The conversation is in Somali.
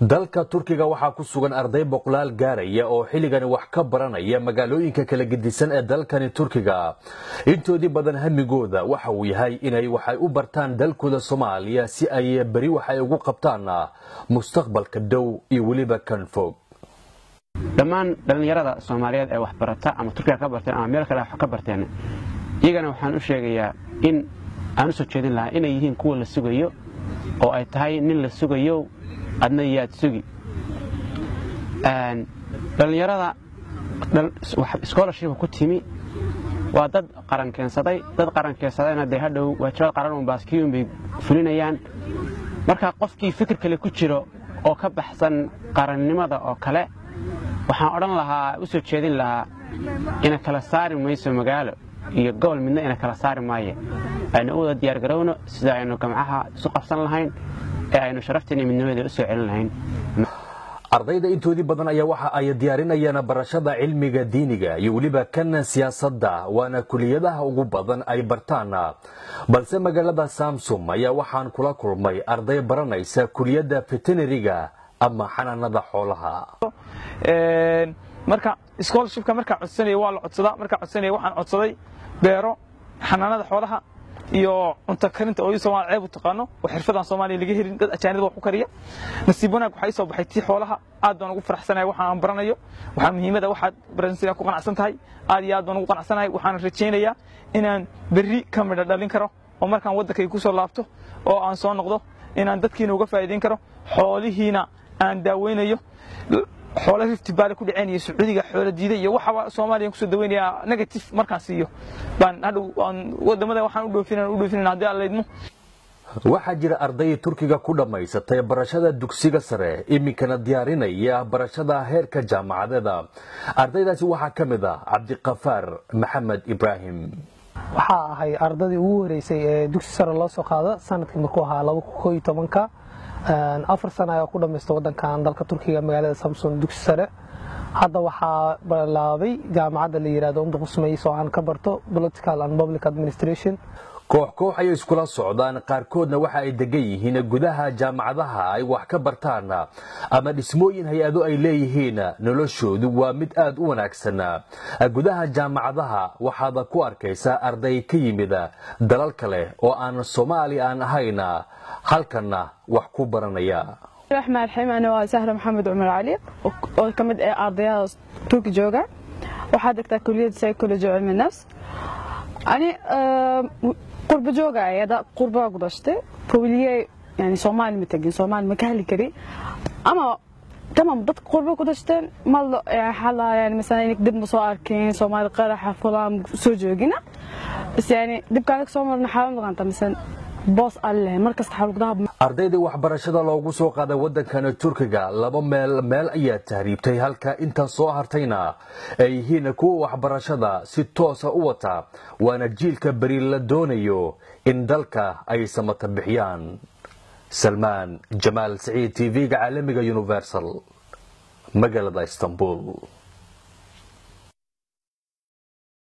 dalka turkiga waxaa ku sugan arday boqolaal gaaraya oo xilligani wax ka baranaya magaalooyinka kala gedisan ee dalkani turkiga intoodii badan hamigooda waxa uu yahay inay waxay u bartaan dalkooda soomaaliya si ay beri waxay ugu qabtaan mustaqbalka dhow iyo weliba kan fog dhammaan dhallinyarada soomaaliyeed ee wax barata ama turkiga ka barteen ama meel kale wax ka barteen iyagana waxaan u sheegayaa in aan u soo jeedin lahaa inay yihiin kuwa la sugayo oo ay tahay nin la sugayo adna yaad sugi dhallinyarada scholarship ku timi waa dad qaran keensaday dad qaran keensadayna dee hadhow waajibad qaran un baaskiyun bay fulinayaan marka qofkii fikir kale ku jiro oo ka baxsan qarannimada oo kale waxaan odhan lahaa u soo jeedin lahaa ina kala saari mayso magaalo iyo gobol midna ina kala saari maaye aynu u wada diyaargarowno sida aynu gamcaha isu qabsan lahayn ee aynu sharafteena midnimadeeda u soo celin lahayn ardayda intoodii badan ayaa waxa ay diyaarinayaan barashada cilmiga diiniga iyo weliba kan siyaasadda waana kuliyadaha ugu badan ay bartaan balse magaalada samsum ayaa waxaan kula kulmay arday baranaysa kuliyadda veterinariga ama xanaanada xoolaha marka scholarshipka markaa codsanaya waa la codsadaa markaa codsanaya waxaan codsaday beero xanaanada xoolaha iyo cunto karinta oo Soomaali ceeb u taqaano oo xirfadan Soomaaliya laga helin dad ajaanib wax ku kariya nasiib wanaag waxay soo baxay tii xoolaha aad baan ugu faraxsanahay waxa aan baranayo waxa muhiimada waxaad baranaysaa ku qanacsan tahay aad iyo aad baan ugu qanacsanahay waxaan rajaynayaa inaan berri ka midho dhalin karo oo markaan waddankay ku soo laabto oo aan soo noqdo inaan dadkiina uga faa'iideyn karo xoolihiina aan daaweynayo xoolo rifti baale ku dhaceen iyo sacuudiga xoolo diiday iyo waxaba soomaaliya kusoo daweynayaa negative markaan siiyo baan hadhow wadamada waxaan u dhoofinan u dhoofinan haddii aan leydmo waxaa jira arday turkiga ku dhammaysatay barashada dugsiga sare iminkana diyaarinaya barashada heerka jaamacadeeda ardaydaasi waxaa ka mid ah cabdiqafaar maxamed ibraahim waxaa ahay ardadii ugu horeysay ee dugsi sare loo soo qaado sanadkii markuu ahaa laba koo iyo tobanka afar sana ayaa ku dhammaysta wadankan dalka turkiga magaalada samson dugsi sare hadda waxaa bilaabay jaamacadda la yidhahdo unduqusmays oo aan ka barto political and public administration koox koox ayay iskula socdaan qaarkoodna waxa ay degan yihiin gudaha jaamacadaha ay wax ka bartaan ama dhismooyin hay-ado ay leeyihiin noloshoodu waa mid aad u wanaagsan gudaha jaamacadaha waxaad ku arkaysaa arday ka yimid dalal kale oo aan soomaali aan ahayn halkanna wax ku baranaya raxmaan raxiim ana waa sahra maxamed cumar cali oo ka mid ah ardayada turki jooga waxaa degtaa kuliyadda psychology cilmi nafs ani qurba jooga ayada qurbaa ku dhashtay kowliye yani soomaali ma tegin soomaali ma ka heli kari ama tamam dadka qurba ku dhashteen mal xala yani mesela inik dib ma soo arkin soomaali qaraxa fulaan soo joogina bas yani dibkaan soo marna xaalan dhaqanta mesela boos alle markasta xalugdaha ardaydii waxbarashada loogu soo qaaday waddankani turkiga laba meel meel ayaa tahriibtay halka inta soo hartayna ay yihiin kuwa waxbarashada si toosa u wata waana jiilka beri la doonayo in dalka ay samata bixiyaan salmaan jamaal saciid t v-ga caalamiga universal magaalada istanbul